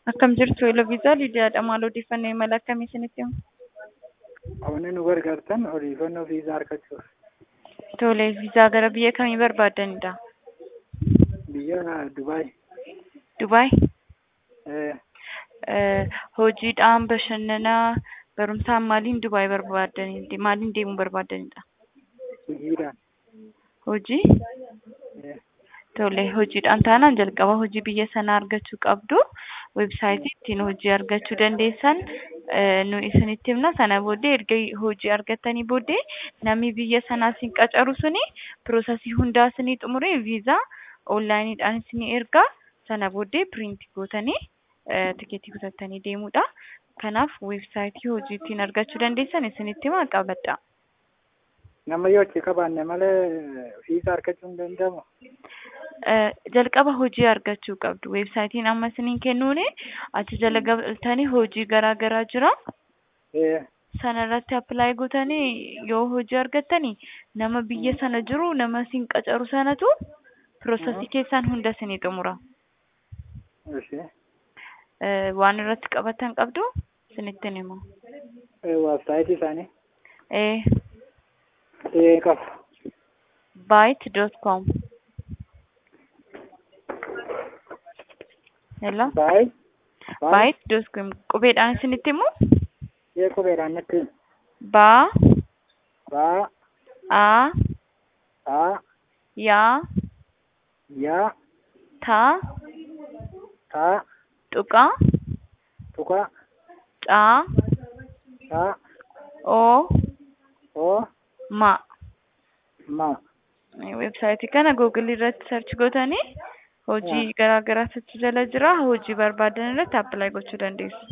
Akkam jirtu Eloviisaa Lidiyaadha. Maal odeeffannoo imala akkamii isinitti himu? Wanni nu gargaartan odeeffannoo viizaa argachuuf. Tole, viizaa gara biyya kamii barbaaddanidha? Biyya Dubaay. Dubaay? Eh, Eh, hojiidhaan, bashannanaa, barumsaan maaliin Dubaay barbaaddanidha? Maaliin deemuu barbaaddanidha? hojiidhaan. Hojii? Eh, Tole, hojiidhaan taanaan jalqaba hojii biyya sanaa argachuu qabdu. Weebsaayitii ittiin hojii argachuu dandeessan eh, nu isinitti himna. Sana booddee erga hojii argattanii booddee namni biyya sanaa isin qacaru suni piroosasii hundaa isinii xumuree viizaa onlaayiniidhaan isinii ergaa. Sana booddee piriinti gootanii eh, tikeetii kutattanii deemuudha. Kanaaf weebsaayitii hojii ittiin argachuu dandeessan isinitti himaa qabadha. nama yoo achi qabaanne malee viizaa argachuu hin danda'amu. Eh, jalqaba hojii argachuu qabdu. Weebsaayitiin amma isiniin kennuuni achi jala galtanii hojii garaa garaa jira. Eh, Sana irratti appilaayi gootanii yoo hojii argattanii nama biyya sana jiru nama isin qacaru sanatu piroosasii keessaan hunda isinii xumura. ishee. Eh, waan irratti qabatan qabdu isinittiin himu. Eh, weebsaayitii isaanii. Eh, Eh, qabu. byte.com Hello? Baay. byte.com qubeedhaan isinitti himu? Ee qubeedhaan natti. Baa, Baa. aa, Aa. yaa, Yaa. taa, Taa. tuqaa, Tuqaa. caa, Taa. oo, Oo. ma. Ma. Weebsaayitii kana Google irratti sarchi gootanii hojii garaa garaa achi jala jira. Hojii barbaadan irratti appilaayi gochuu dandeessu.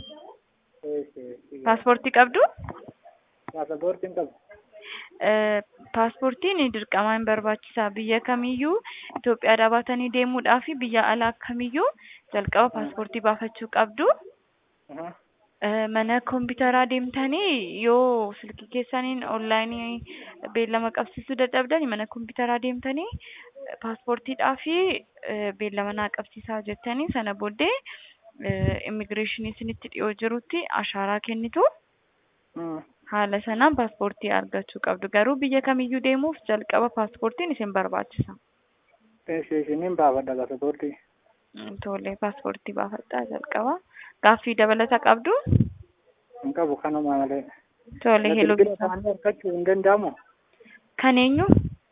Eh, Paaspoortii qabdu? Paasapoortiin qabu. Eh, Paaspoortiin dirqamaan barbaachisaa. Biyya kamiyyuu Itoophiyaadhaa baatanii deemuudhaaf biyya alaa kamiyyuu jalqaba paaspoortii baafachuu qabdu. Aha. Eh, mana kompiitaraa deemtanii yoo silkii keessaniin onlaayinii beellama qabsiisuu dadhabdan mana kompiitaraa deemtanii eh, paaspoortiidhaa fi eh, beellama naa qabsiisaa jettanii sana booddee immigireeshinii isinitti dhiyoo jirutti ashaaraa kennitu. Hmm. Haala sanaan paaspoortii argachuu qabdu. Garuu biyya kamiyyuu deemuuf jalqaba paaspoortiin isin barbaachisa. Isheen baafadha paasapoortii. Mm, Tole paaspoortii baafadhaa jalqaba. Gaaffii dabalata qabdu? Hin qabu kanuma malee. Tole heloo Bilbila isaanii argachuu hin danda'amu. kan eenyu?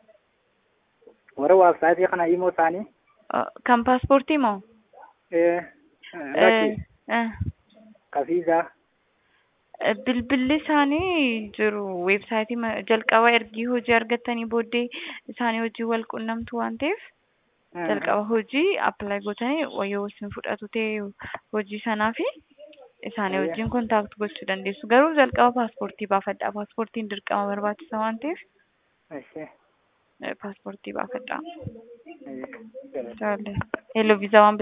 Warra weebsaayitii kana himoo isaanii. Uh, Kan paaspoortii moo? Eh, lakki. Eh, Kafiisaa. eh, Bilbilli isaanii jiru. Weebsaayitii ma- jalqaba ergii hojii argattanii booddee isaanii hojii wal qunnamtu waan ta'eef jalqaba hojii appilaayi gootanii yoo isin fudhatu ta'e hojii sanaa fi isaanii Ayya. wajjin kontaakti gochuu dandeessu. Garuu jalqaba paaspoortii baafadhaa. Paaspoortiin dirqama barbaachisa waan ta'eef Ishee. eh, paaspoortii baafadhaa. Eh, Tole. Hello viizaa waan